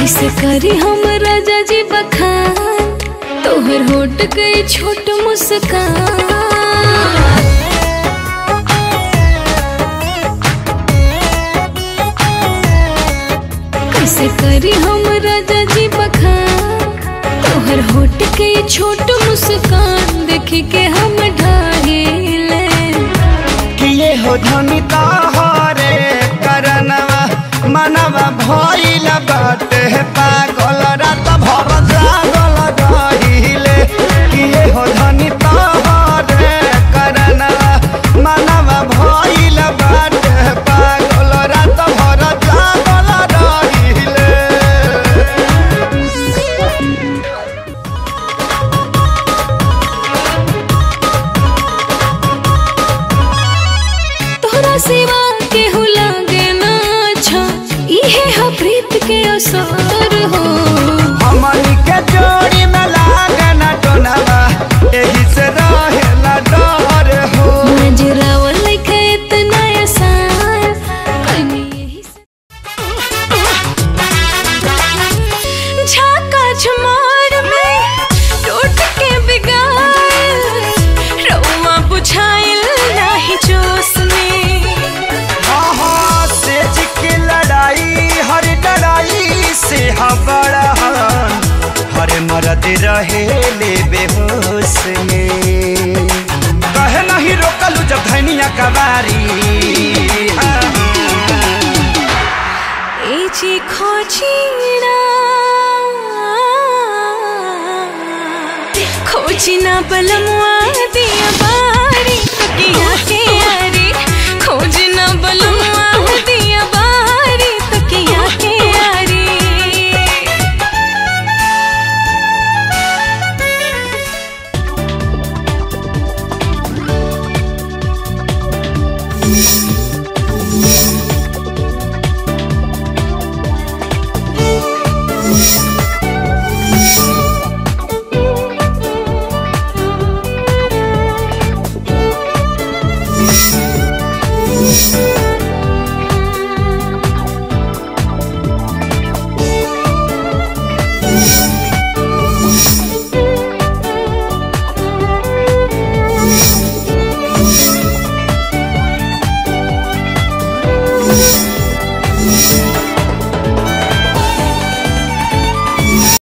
कैसे करी हम राजा जी बखान तोहर होट के छोट मुस्कान कैसे करी हम राजा जी बखान तोहर होट के छोट मुस्कान देख के हम ढाहिले किए हो धनी तहरे करनवा मनवा भइल बाटे पागल रात भर जागल रहिले किए हो धनी तहरे करनवा मनवा भइल बाटे पागल रात भर जागल रहिले तोहरा सिवा केहू लागे ना अच्छा इहे हा प्रीत के असर हो हमनी के जोड़ी में लागन टोनवा एही से रहेला डर हो नजरावल लइका इतना आसान कनी यही से झाका झमार में टूट के बिगाड़ रउआ बुझाइल नाही जोश में हाँ से की लड़ाई हर लड़ाई से हबड़ा हर मरद रहे ले बेहोश में कहे नहीं रोकलू जब धनिया कबारी ए जी खोजिना खोजिना बलमुआ दी